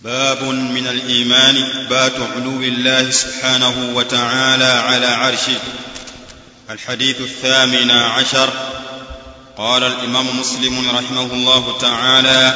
باب من الايمان اثبات علو الله سبحانه وتعالى على عرشه الحديث الثامن عشر قال الامام مسلم رحمه الله تعالى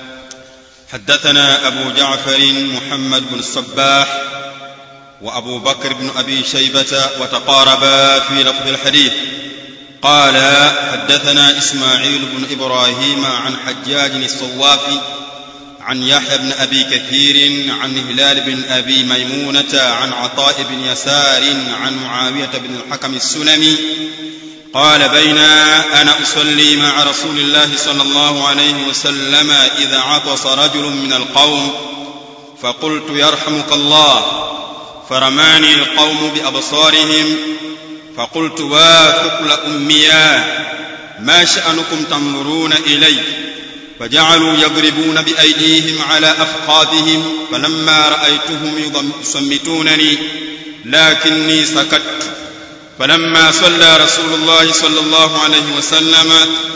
حدثنا ابو جعفر محمد بن الصباح وابو بكر بن ابي شيبه وتقاربا في لفظ الحديث قال حدثنا اسماعيل بن ابراهيم عن حجاج الصوافي عن يحيى بن ابي كثير عن هلال بن ابي ميمونه عن عطاء بن يسار عن معاويه بن الحكم السلمي قال بينا انا اصلي مع رسول الله صلى الله عليه وسلم اذا عطس رجل من القوم فقلت يرحمك الله فرماني القوم بابصارهم فقلت واثقل اميا ما شانكم تنظرون الي فجعلوا يضربون بايديهم على افخاذهم فلما رايتهم يصمتونني لكني سكت فلما صلى رسول الله صلى الله عليه وسلم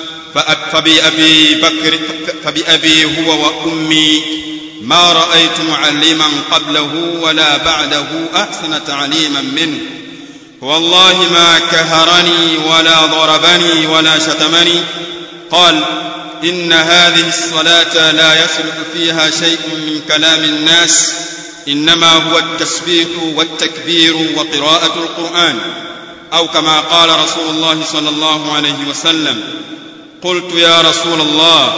فبأبي بكر فبأبي هو وأمي ما رأيت معلما قبله ولا بعده أحسن تعليما منه والله ما كهرني ولا ضربني ولا شتمني قال إن هذه الصلاة لا يصلح فيها شيء من كلام الناس إنما هو التسبيح والتكبير وقراءة القرآن أو كما قال رسول الله صلى الله عليه وسلم قلت يا رسول الله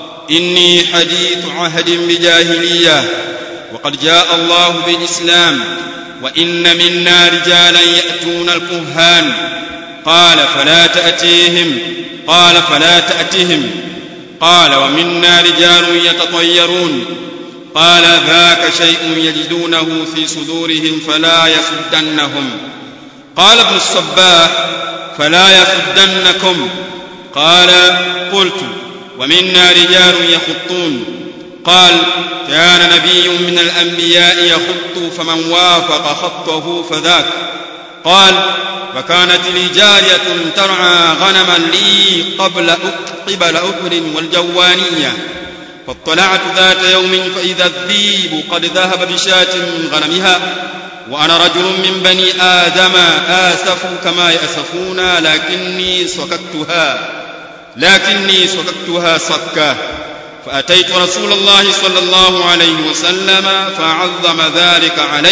إني حديث عهد بجاهلية وقد جاء الله بالإسلام وإن منا رجالا يأتون الكهان قال فلا تأتيهم قال فلا تأتهم قال ومنا رجال يتطيرون قال ذاك شيء يجدونه في صدورهم فلا يصدنهم قال ابن الصباح فلا يصدنكم قال قلت ومنا رجال يخطون قال كان نبي من الانبياء يخط فمن وافق خطه فذاك قال فكانت لي جارية ترعى غنما لي قبل قبل أحد والجوانية فاطلعت ذات يوم فإذا الذيب قد ذهب بشاة من غنمها وأنا رجل من بني آدم آسف كما يأسفون لكني سكتها لكني سكتها سكة فأتيت رسول الله صلى الله عليه وسلم فعظم ذلك علي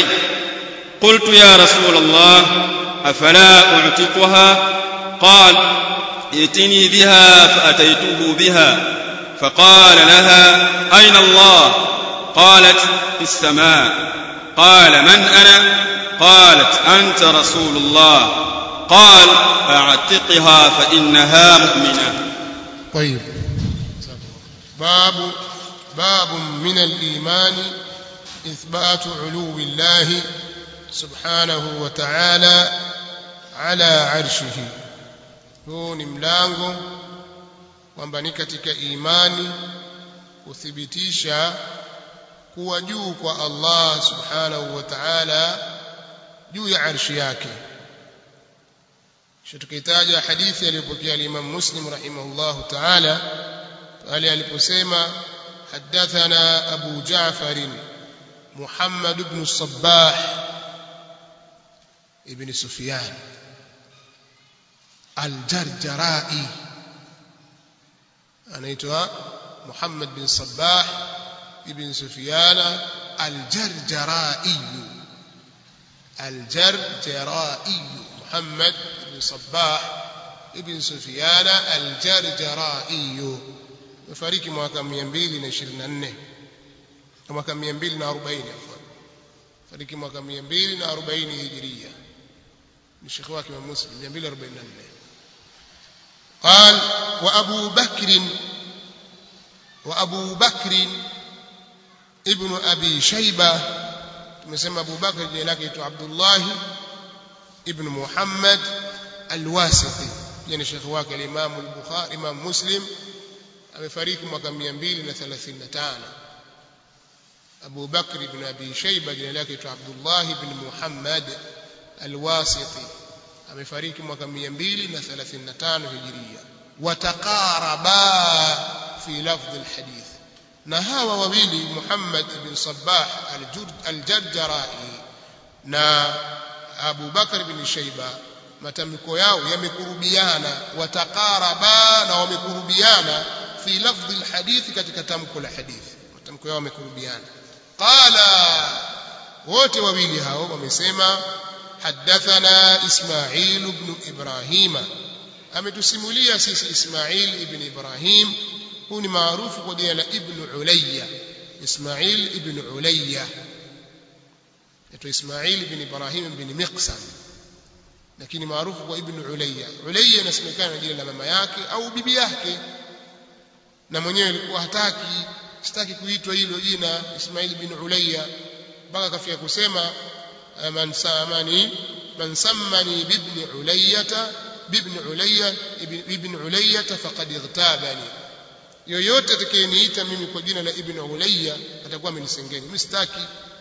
قلت يا رسول الله أفلا أعتقها قال ائتني بها فأتيته بها فقال لها أين الله قالت في السماء قال من أنا قالت أنت رسول الله قال أعتقها فإنها مؤمنة طيب باب باب من الإيمان إثبات علو الله سبحانه وتعالى على arshihi huu ni mlango kwamba ni katika imani kuthibitisha kuwa juu kwa Allah subhanahu wa ta'ala juu ya arshi yake kisha tukitaja hadithi aliyopokea al-Imam Muslim rahimahullahu ta'ala pale aliposema حدثنا أبو جعفر محمد بن الصباح ابن سفيان الجرجرائي anaitwa Muhammad bin Sabbah ibn Sufyan al-Jarjarai al-Jarjarai Muhammad bin Sabbah ibn Sufyan al-Jarjarai amefariki mwaka 224 mwaka 240 afwan fariki mwaka 240 hijiria ni shekhi wake wa Muslim 244 قال وأبو بكر وأبو بكر ابن أبي شيبة tumesema Abu Bakr jina lake tu Abdullah ibn Muhammad al-Wasiti yani shekhi wake al-Imam al-Bukhari Imam Muslim amefariki mwaka 235 Abu Bakr ibn Abi Shayba jina lake tu Abdullah ibn Muhammad al-Wasiti amefariki mwaka 235 hijiria wataqaraba fi lafdh alhadith na hawa wawili Muhammad ibn Sabbah al-Jarjarai na Abu Bakar ibn Shayba matamko yao yamekurubiana wataqaraba na wamekurubiana fi lafdhi alhadith katika tamko la hadithi matamko yao yamekurubiana qala wote wawili hao wamesema حدثنا إسماعيل بن إبراهيم ametusimulia sisi Ismail ibn Ibrahim huu ni maarufu kwa jina la Ibn Ulayya Ismail ibn Ulayya yaitwa Ismail ibn Ibrahim ibn Miqsam lakini maarufu kwa Ibn Ulayya Ulayya inasemekana na jina la mama yake au bibi yake na mwenyewe alikuwa hataki sitaki kuitwa hilo jina Ismail ibn Ulayya mpaka akafika kusema man samani man sammani bibni Ulayyata bibni Ulayya ibn Ulayya faqad igtabani yoyote atakayeniita mimi kwa jina la ibn Ulayya atakuwa amenisengenya mimi sitaki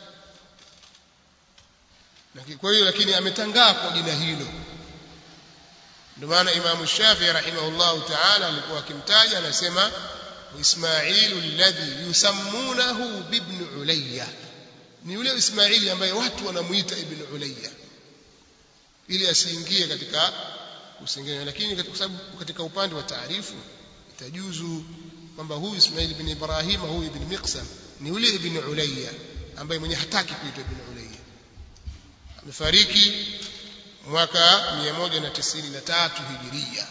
kwa hiyo lakini ametangaa kwa jina hilo ndio maana Imam Shafi'i rahimahullahu ta'ala alikuwa akimtaja anasema Ismailu alladhi yusammunahu bibn Ulayya ni yule Ismaili ambaye watu wanamuita ibn Ulayya ili asiingie katika kusengenya lakini kwa sababu katika upande wa taarifu itajuzu kwamba huyu Ismail ibn Ibrahim huyu ibn Miqsam ni yule ibn Ulayya ambaye mwenye hataki kuitwa ibn Ulayya amefariki mwaka 193 hijiria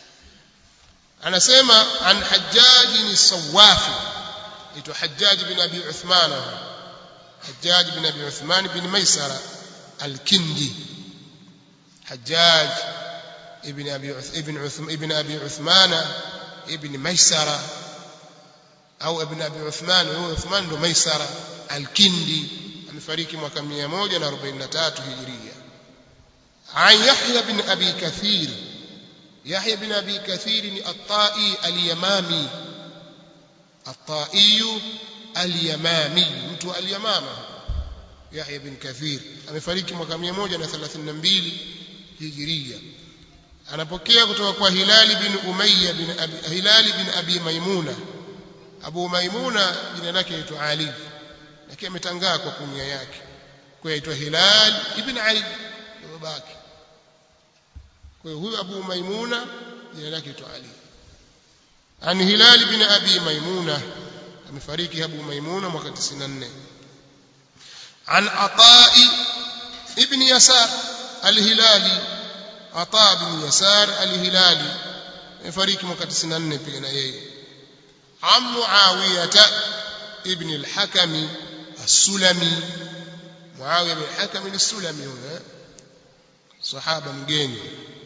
anasema an Hajjaj bin Sawafi ito Hajjaj bin Abi Uthman Hajjaj bin Abi Uthman bin Maisara al-Kindi Hajjaj ibn Abi ibn Uthman ibn Abi Uthman ibn Maisara au ibn Abi Uthman huyo Uthman ndo Maisara al-Kindi amefariki mwaka 143 hijiria عن يحيى بن أبي كثير يحيى بن أبي كثير الطائي اليمامي الطائي اليمامي mtu al-Yamama Yahya bin Kathir amefariki mwaka 132 hijiria anapokea kutoka kwa Hilali bin Umayya bin Abi Hilali bin Abi Maimuna Abu Maimuna jina lake aitwa Ali lakini ametangaa kwa kunia yake kwa aitwa Hilal ibn Ali babake kwa hiyo huyu Abu Maimuna jina lake aitwa Ali an Hilal bin Abi Maimuna amefariki Abu Maimuna mwaka 94 an Ata'i ibn Yasar al-Hilali Ata bin Yasar al-Hilali amefariki mwaka 94 pia na yeye an Muawiyah ibn al-Hakam as-Sulami Muawiya bin al-Hakam as-Sulami huyo sahaba mgeni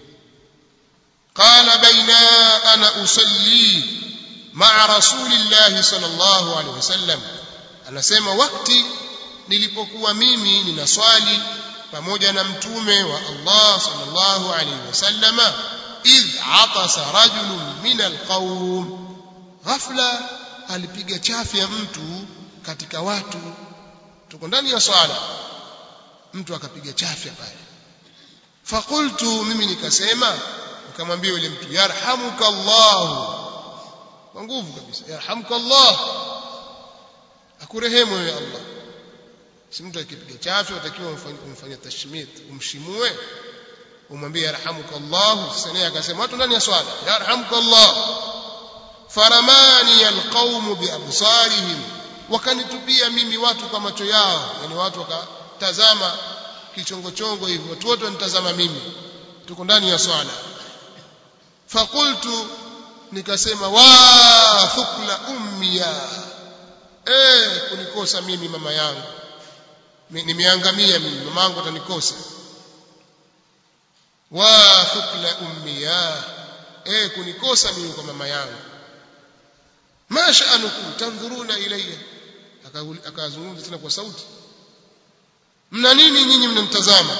قال بين أنا أصلي مع رسول الله صلى الله عليه وسلم anasema wakati nilipokuwa mimi ninaswali pamoja na mtume wa Allah sallallahu alaihi wasallama idh atasa rajulun min alqawm ghafla alipiga chafya mtu katika watu tuko ndani ya swala mtu akapiga chafya pale fakultu mimi nikasema nikamwambia yule mtu yarhamuka Allah kwa nguvu kabisa yarhamuka Allah akurehemu wewe Allah si mtu akipiga chafya utakiwa umfanyia tashmit umshimue umwambie yarhamuka Allah sasa naye akasema watu ndani ya swala yarhamuka Allah faramani alqaum biabsarihim wakanitupia mimi watu kwa macho yao yani watu wakatazama kichongochongo hivi watu wote wanitazama mimi tuko ndani ya swala fakultu nikasema wa thukla ummiya eh kunikosa mimi mama yangu nimeangamia mimi mama yangu atanikosa wa thukla ummiya eh kunikosa mimi kwa mama yangu ma sha'anukum tanzuruna ilayya akazungumza tena kwa sauti mna nini nyinyi mnamtazama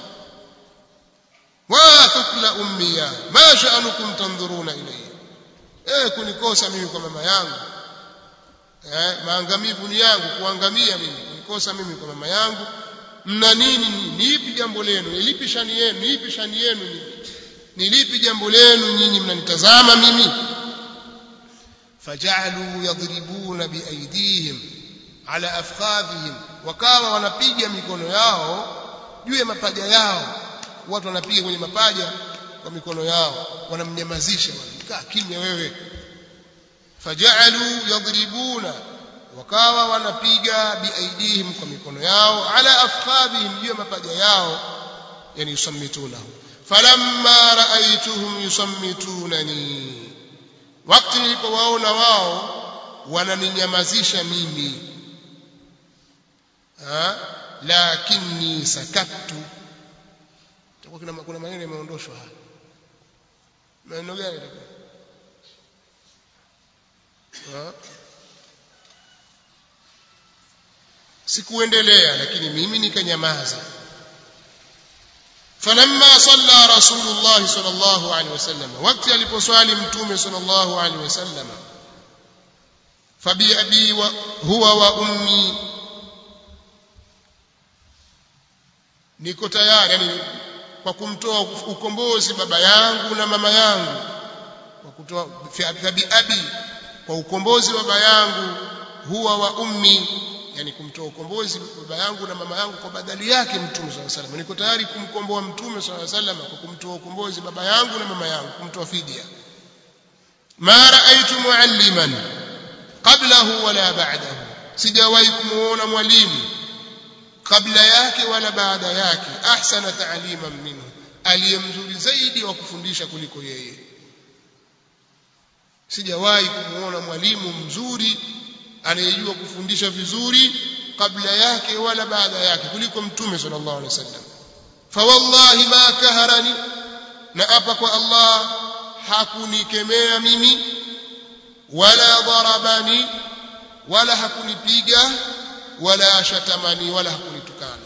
wa thukla ummiya ma sha'anukum tanzuruna ilayya eh kunikosa mimi kwa mama yangu eh maangamivu ni yangu kuangamia mimi kunikosa mimi kwa mama yangu mna nini ni ipi jambo lenu ni lipi shani yenu ni ipi shani yenu ni ni lipi jambo lenu nyinyi mnanitazama mimi fajalu yadribuna biaidihim ala afkhadhihim wakawa wanapiga mikono yao juu ya mapaja yao watu wanapiga kwenye mapaja kwa mikono yao wanamnyamazisha kaa kimya wewe fajalu yadribuna wakawa wanapiga biaidihim kwa mikono yao ala afkhadhihim juu ya mapaja yao yani yusammitunahu falamma raaituhum yusammitunani wakati nilipowaona wao wananinyamazisha mimi ha lakini sakattu kuna kuna maneno yameondoshwa hapa maneno gani yatakuwa sikuendelea lakini mimi nikanyamaza فلما صلى رسول الله صلى الله عليه وسلم وقت aliposwali mtume صلى الله عليه وسلم فبأبي هو وأمي niko tayari yani kwa kumtoa ukombozi baba yangu na mama yangu kwa kutoa bi abi kwa ukombozi baba yangu huwa wa ummi yani kumtoa ukombozi baba yangu na mama yangu kwa badali yake mtume swalla salam niko tayari kumkomboa mtume swalla salam kwa kumtoa ukombozi baba yangu na mama yangu kumtoa fidia ma raaitu mualliman qablahu wala ba'dahu sijawahi kumuona mwalimu kabla yake wala baada yake ahsana ta'liman minhu aliyemzuri zaidi wa kufundisha kuliko yeye sijawahi kumuona mwalimu mzuri anayejua kufundisha vizuri kabla yake wala baada yake kuliko mtume sallallahu alaihi wasallam fa wallahi ma kaharani na apa kwa Allah hakunikemea mimi wala darabani wala hakunipiga wala shatamani wala hakunitukana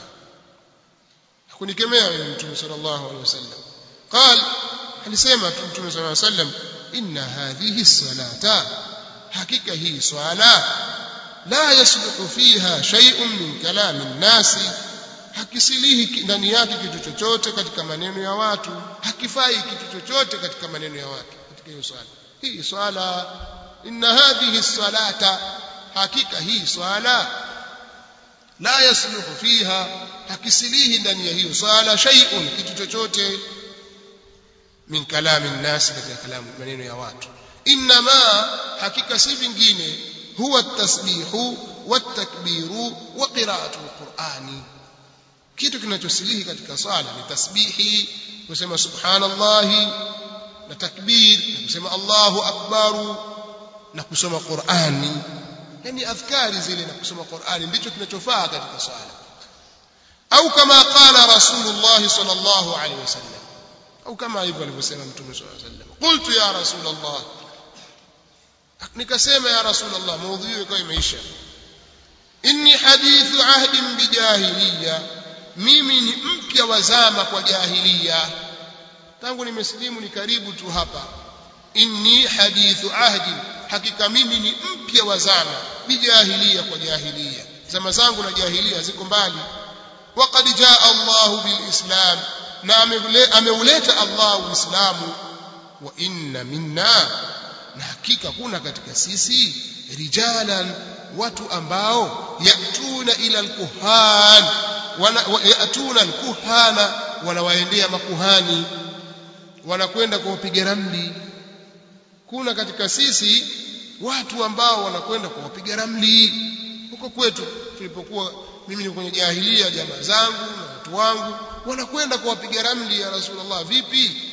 hakunikemea mimi mtume sallallahu alaihi wasallam قال alisema tu mtume sallallahu alaihi wasallam inna hadhihi salata hakika hii swala la yasluhu fiha shay'un min kalami nnasi hakisilihi ndani yake kitu chochote katika maneno ya watu hakifai kitu chochote katika maneno ya watu katika hiyo swala hii swala inna hadhihi salata hakika hii swala la yasluhu fiha hakisilihi ndani ya hiyo swala shay'un kitu chochote min kalami nnasi katika kalamu maneno ya watu inma hakika si vingine huwa at-tasbihu wat-takbiru wa qira'atu al-Qur'ani kitu kinachosilihi katika swala ni tasbihi kusema subhanallahi na takbir na kusema Allahu akbaru na kusoma Qur'ani yani adhkari zile na kusoma Qur'ani ndicho kinachofaa katika swala au kama qala rasulullah sallallahu alaihi wasallam au kama hivyo alivyosema mtume sallallahu alaihi wasallam qultu ya rasulullah nikasema ya rasulullah maudhui ikawa imeisha inni hadithu ahdin bijahiliya mimi ni mpya wa zama kwa jahiliya tangu nimesilimu ni karibu tu hapa inni hadithu ahdin hakika mimi ni mpya wa zama bijahiliya kwa jahiliya zama zangu na jahiliya ziko mbali waqad jaa Allahu bilislam na ameuleta Allah uislamu wa inna minna na hakika kuna katika sisi rijalan watu ambao yatuna ila alkuhan yatuna alkuhana wanawaendea makuhani wanakwenda kuwapiga ramli kuna katika sisi watu ambao wanakwenda kuwapiga ramli huko kwetu tulipokuwa mimi ni kwenye jahilia jamaa zangu na watu wangu wanakwenda kuwapiga ramli ya rasulullah vipi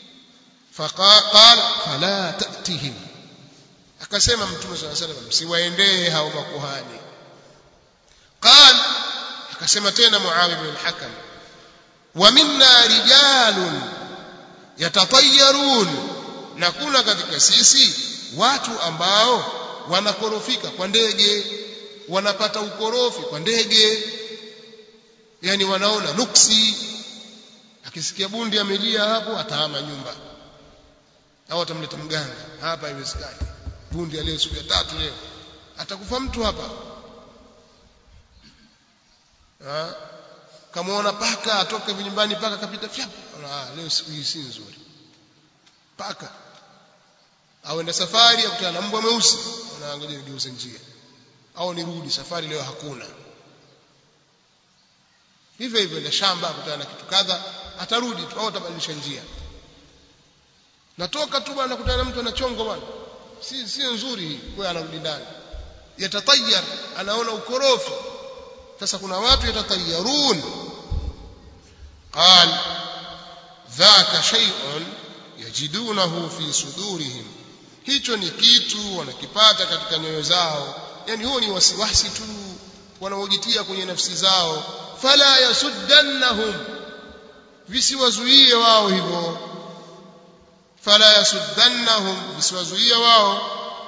faqala fala tatihim akasema mtume swalla salam msiwaendee hao makuhani qal akasema tena muawiya bin al-hakam wa minna rijalun yatatayyarun na kuna katika sisi watu ambao wanakorofika kwa ndege wanapata ukorofi kwa ndege yani wanaona nuksi akisikia bundi amelia hapo atahama nyumba au atamleta mganga hapa haiwezekani bundi aliye siku ya tatu leo atakufa mtu hapa ha? kamaona paka atoke vinyumbani paka kapita fyap ah leo siku hii si nzuri paka au enda safari akutana na mbwa mweusi anaangalia nigeuze njia au nirudi safari leo hakuna hivyo hivyo enda shamba akutana na kitu kadha atarudi tu au atabadilisha njia natoka tu bwana nakutana na mtu anachongo bwana si si nzuri hii kwa anarudi ndani yatatayar anaona ukorofi sasa kuna watu yatatayarun qal dhaka shay'un yajidunahu fi sudurihim hicho ni kitu wanakipata katika nyoyo zao yani huo ni wasiwasi tu wanaojitia kwenye nafsi zao fala yasuddannahum visiwazuie wao hivyo fala yasuddannahum visiwazuie wao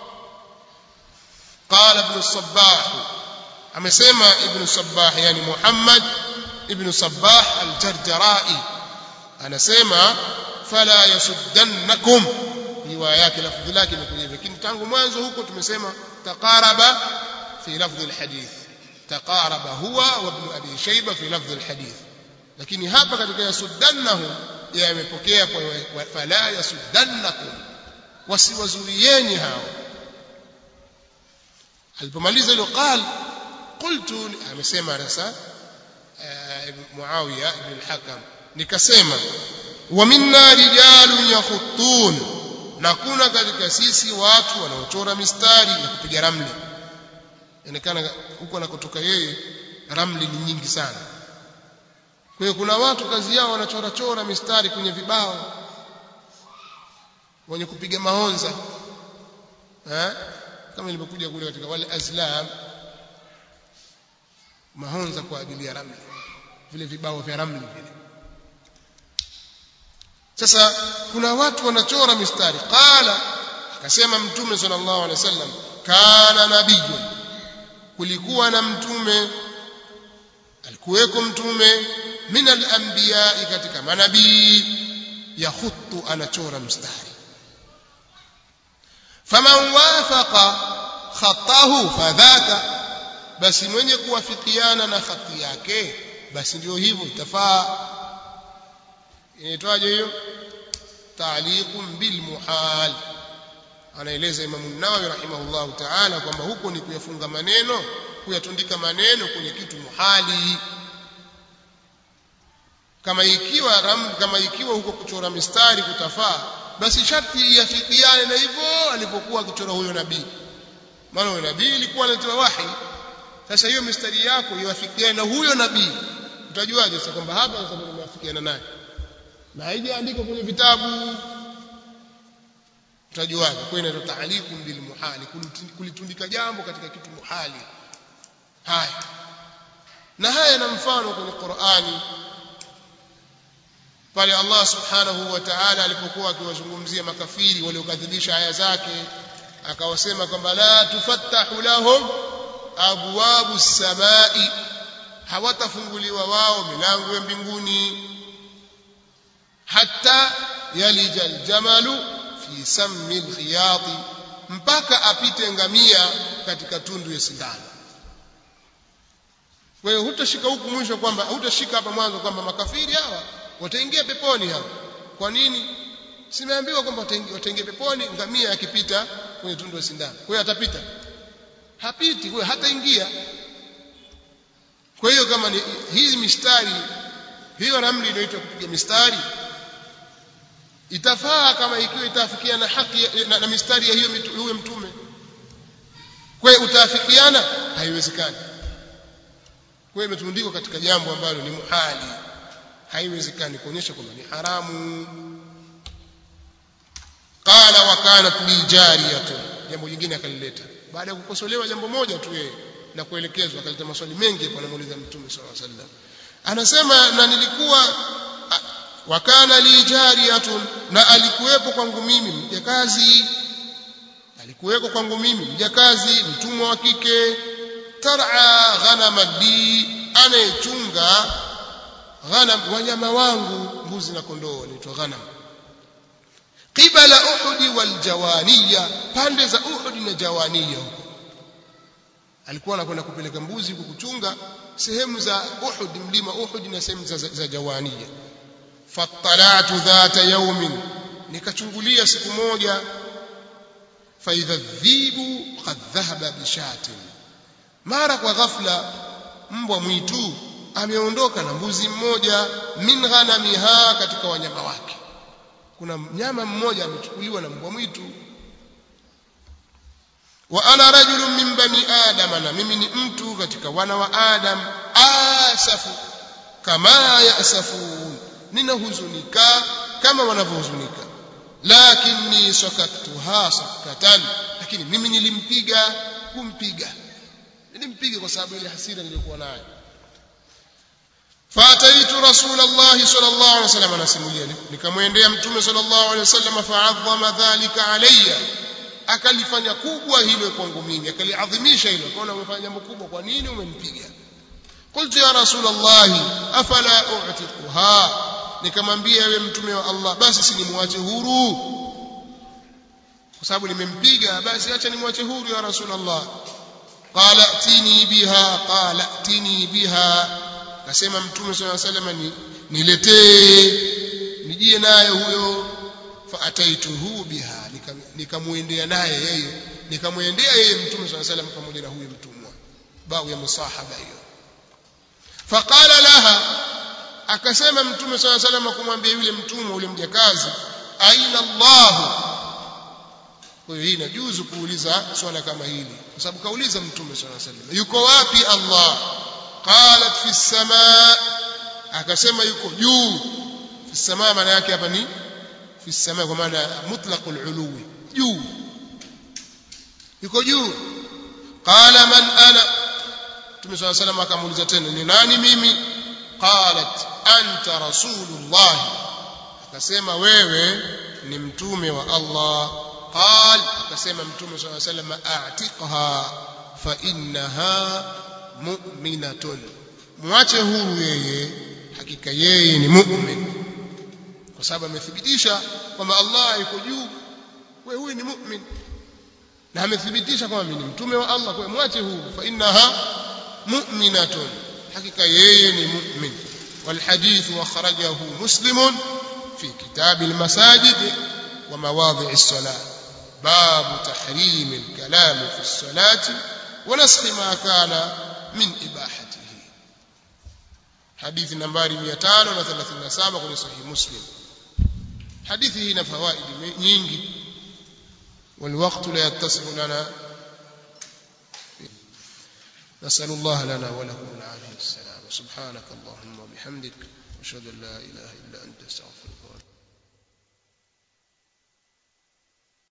قال ابن الصباح amesema ibn sabbah yani muhammad ibn sabbah al-jarjarai anasema fala yasuddannakum riwaya yake lafdhi lake imekuja hivyo lakini tangu mwanzo huko tumesema taqaraba fi lafdhi al-hadith taqaraba huwa wa ibn abi shayba fi lafdhi al-hadith lakini hapa katika yasuddannahum yamepokea kwa fala yasuddannakum wasiwazuieni hao alipomaliza hilo qal qultu amesema sasa muawiya ibn al-hakam nikasema wa minna rijalun yakhuttun na kuna katika sisi watu wanaochora mistari na kupiga ramli inaonekana huko anakotoka yeye ramli ni nyingi sana kwa hiyo kuna watu kazi yao wanachora chora mistari kwenye vibao wenye kupiga mahonza eh kama ilivyokuja kule katika wale azlam mahonza kwa ajili ya ramli vile vibao vya ramli vile sasa kuna watu wanachora mistari qala akasema mtume sallallahu alaihi wasallam kana nabiyyu kulikuwa na mtume alikuweko mtume min al-anbiya katika manabii yakhutu anachora mstari faman wafaqa khatahu fadhaka basi mwenye kuwafikiana na khati yake basi ndio hivyo itafaa inaitwaje hiyo ta'liqun bil muhal anaeleza Imam Nawawi rahimahullahu ta'ala kwamba huko ni kuyafunga maneno kuyatundika maneno kwenye kitu muhali kama ikiwa ram, kama ikiwa huko kuchora mistari kutafaa basi sharti yafikiane na hivyo alipokuwa akichora huyo nabii maana huyo nabii ilikuwa anatoa wahi sasa hiyo mistari yako iwafikiane na huyo nabii utajuaje sasa kwamba hapa sasa nimeafikiana naye na haijaandikwa kwenye vitabu utajuaje kwa inaitwa ta'liqun bil muhali kulitundika jambo katika kitu muhali haya na haya na mfano kwenye Qur'ani pale Allah subhanahu wa ta'ala alipokuwa akiwazungumzia makafiri waliokadhibisha aya zake akawasema kwamba la tufattahu lahum abwabu samai hawatafunguliwa wao milango ya mbinguni hatta yalija aljamalu fi sammi alkhiyati mpaka apite ngamia katika tundu ya sindano kwa hiyo hutashika huku mwisho kwamba hutashika hapa mwanzo kwamba makafiri hawa wataingia peponi hawa kwa nini simeambiwa kwamba wataingia peponi ngamia akipita kwenye tundu la sindano kwa hiyo atapita hapiti kwa hiyo hataingia kwa hiyo kama ni hizi mistari hiyo ramli inaitwa kupiga mistari itafaa kama ikiwa itafikiana na haki na, na mistari ya hiyo huyo mtume kwa hiyo utaafikiana haiwezekani kwa hiyo imetundikwa katika jambo ambalo ni muhali haiwezekani kuonyesha kwamba ni haramu qala wa kanat li jariyatun jambo jingine akalileta baada ya kukosolewa jambo moja tu yeye na kuelekezwa akaleta maswali mengi kwa anamuuliza mtume sallallahu alaihi wasallam anasema na nilikuwa wa kana li jariyatun na alikuwepo kwangu mimi mjakazi alikuweko kwangu mimi mjakazi mtumwa wa kike tar'a ghanama li anayechunga ghanam wanyama wangu mbuzi na kondoo wanaitwa ghanam qibala uhud wal jawaniya pande za uhud na jawaniya huko alikuwa anakwenda kupeleka mbuzi huko kuchunga sehemu za uhud mlima uhud na sehemu za, za jawaniya fattalatu dhata yaumin nikachungulia siku moja faidha dhibu qad dhahaba bishatin mara kwa ghafla mbwa mwitu ameondoka na mbuzi mmoja min ghanamiha katika wanyama wake kuna mnyama mmoja amechukuliwa na mbwa mwitu wa ana rajulun min bani adam na mimi ni mtu katika wana wa adam asafu kama yasafun ninahuzunika kama wanavyohuzunika lakini sakaktuha sakatan lakini mimi nilimpiga kumpiga nilimpiga kwa sababu ile hasira niliyokuwa nayo fataitu rasulullah sallallahu alaihi wasallam anasimulia nikamwendea mtume sallallahu alaihi wasallam fa'azzama dhalika alayya akalifanya kubwa hilo kwangu mimi akaliadhimisha hilo akaona umefanya jambo kubwa kwa nini umempiga qultu ya rasulullah afala u'tiquha nikamwambia ewe mtume wa Allah basi si nimwache huru kwa sababu nimempiga basi acha nimwache huru ya rasulullah qala tini biha qala tini biha akasema mtume sallallahu alaihi wasallam niletee nijie naye huyo faataituhu biha nikamwendea naye yeye nikamwendea yeye mtume sallallahu alaihi wasallam pamoja na huyo mtumwa bau ya musahaba hiyo faqala laha akasema mtume swalla salam kumwambia yule mtumwa ule mjakazi aina Allah kwa hiyo hii inajuzu kuuliza swala kama hili kwa sababu kauliza mtume swalla salam yuko wapi Allah qalat fi samaa akasema yuko juu fi samaa maana yake hapa ni fi samaa kwa maana mutlaqul uluwi juu yuko juu qala man ana mtume swalla salam akamuuliza tena ni nani mimi qalat anta rasulullah akasema wewe ni mtume wa Allah qal akasema mtume صلى الله عليه وسلم a'tiqha fa innaha mu'minatun mwache huru yeye hakika yeye ni mu'min kwa sababu amethibitisha kwamba Allah yuko juu wewe huyu ni mu'min na amethibitisha kwamba mimi ni mtume wa Allah kwa mwache huru fa innaha mu'minatun hakika yeye ni mu'min والحديث أخرجه مسلم في كتاب المساجد ومواضع الصلاة باب تحريم الكلام في الصلاة ونسخ ما كان من إباحته حديث نمبر 537 kwenye صحيح مسلم حديثه هنا فوائد nyingi والوقت لا يتصف لنا نسأل الله لنا ولكم العافية والسلام سبحانك اللهم وبحمدك أشهد أن لا إله إلا أنت استغفرك